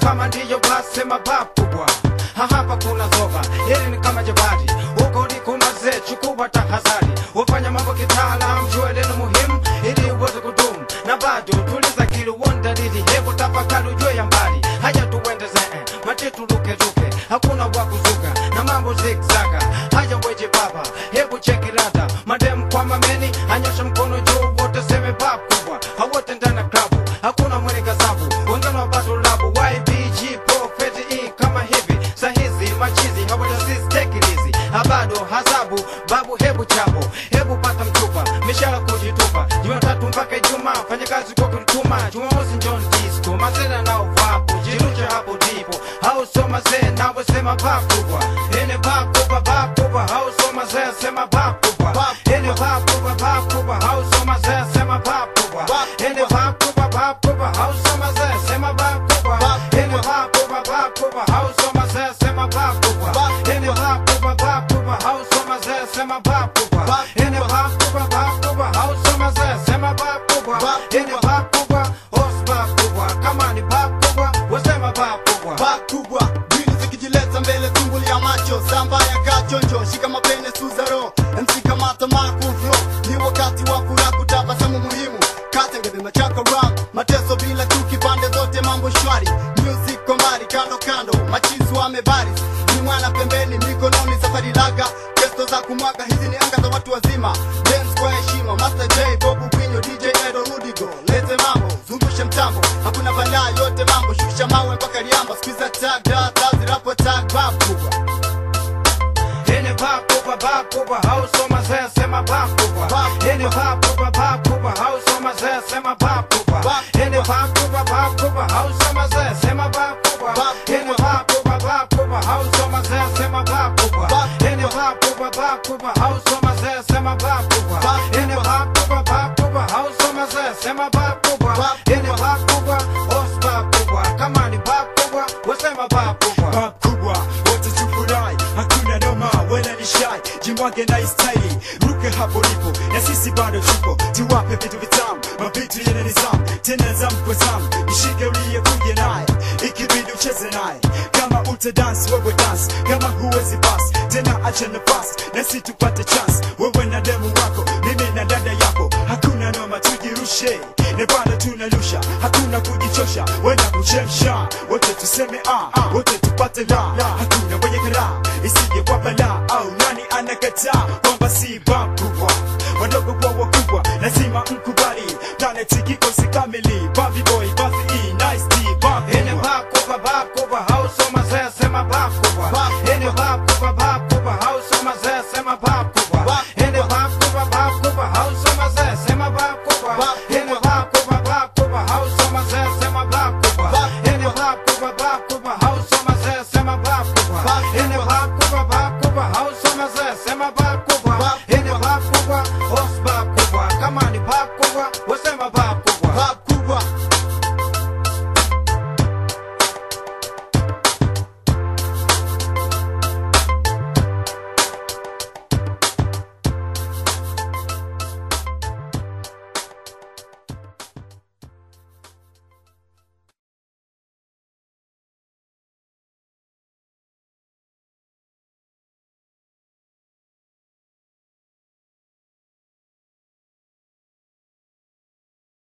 kama ndiyo basi sema bab kubwa Ha, hapa kuna zoba hili ni kama jabati huko liko mazee chukua tahadhari wafanya mambo kitaalam jua neno muhimu ili uweze kudumu na bado tuliza kili uone dalili hebu tafakari ujue ya mbali haya tuendeze eh, matitu lukeluke hakuna wa kuzuka na mambo zigzaga haya weje baba hebu cheki ladha madem kwa mameni anyosha mkono juu wote seme bab kubwa hawote ndani ya klabu hakuna mwenye gazabu wengine wa bado labu ybg profeti e kama hivi sahizi machizi hawajasistekilizi habado hazabu babu hebu chapo hebu pata mchupa mishara kujitupa jumatatu mpaka ijumaa fanya kazi kwa kujituma jumamosi njon disco masena nao vapo jirushe hapo ndipo hausoma zee nawe sema bakubwa ene bakubwa bakubwa hausoma zee sema bakubwa ene bakubwa bakubwa hausoma zee sema bakubwa ene bakubwa bakubwa hausoma zee sema bakubwa ene bakubwa bakubwa hausoma zee sema bakubwa ene bakubwa bakubwa hausoma zee sema bakubwa ene bakubwa bakubwa hausoma zee sema bakubwa ene bakubwa os bakubwa kama ni bakubwa wasema bakubwa bakubwa mbili zikijileta mbele tumbuli ya macho samba ya kachonjo shika mapene suzaro mc kamata makuvyo ni wakati wa furaha kutabasamu muhimu katengedema chako ram mateso bila chuki pande zote mambo shwari music kombari kando kando machizi wamebaris ni mwana pembeni mikononi safari laga kesto za kumwaga hizi ni anga za watu wazima dance kwa heshima master j bobu kwinyo dj edo rudigo lete mambo zungushe mtambo hakuna balaa yote mambo shusha mawe mpaka liamba skiza tag da tazi rapo tag bakubwa ene bakubwa bakubwa hausoma zee sema bakubwa ene bakubwa bakubwa hausoma zee sema bakubwa ene bakubwa bakubwa hausoma zee sema bakubwa ene bakubwa bakubwa hausoma zee sema bakubwa ene bakubwa bakubwa hausoma zee sema bakubwa ene bakubwa bakubwa hausoma zee sema bakubwa ene bakubwa os bakubwa kama ni bakubwa wasema bakubwa Bab kubwa wote tufurahi, hakuna noma wala ni shai, jimwage na istaili, ruke hapo lipo na sisi bado tupo, tuwape vitu vitamu, mavitu yenye nizamu, tena zamu kwa zamu, ishike uliyekuja naye, ikibidi ucheze naye, kama uta dance wewe dance, kama huwezi basi tena acha nafasi, na si tupate chance, wewe na demu wako, mimi na dada yako, hakuna noma tujirushe, na bado tunarusha, hakuna kujichosha, wenda kuchemsha, wote tuseme ah, wote tupate la, hakuna mwenye kara, isije kwa bala, au nani anakataa kwamba si bakubwa, wadogo kwa wakubwa, lazima mkubali, planet kikosi kamili, Bobby boy, Buzzy E, nice D, ene bakubwa. bakubwa bakubwa hausoma zee sema bakubwa ene bakubwa bakubwa hausoma zee sema bakubwa ene bakubwa bakubwa hausoma zee sema bakubwa ene bakubwa bakubwa hausoma zee sema bakubwa ene bakubwa bakubwa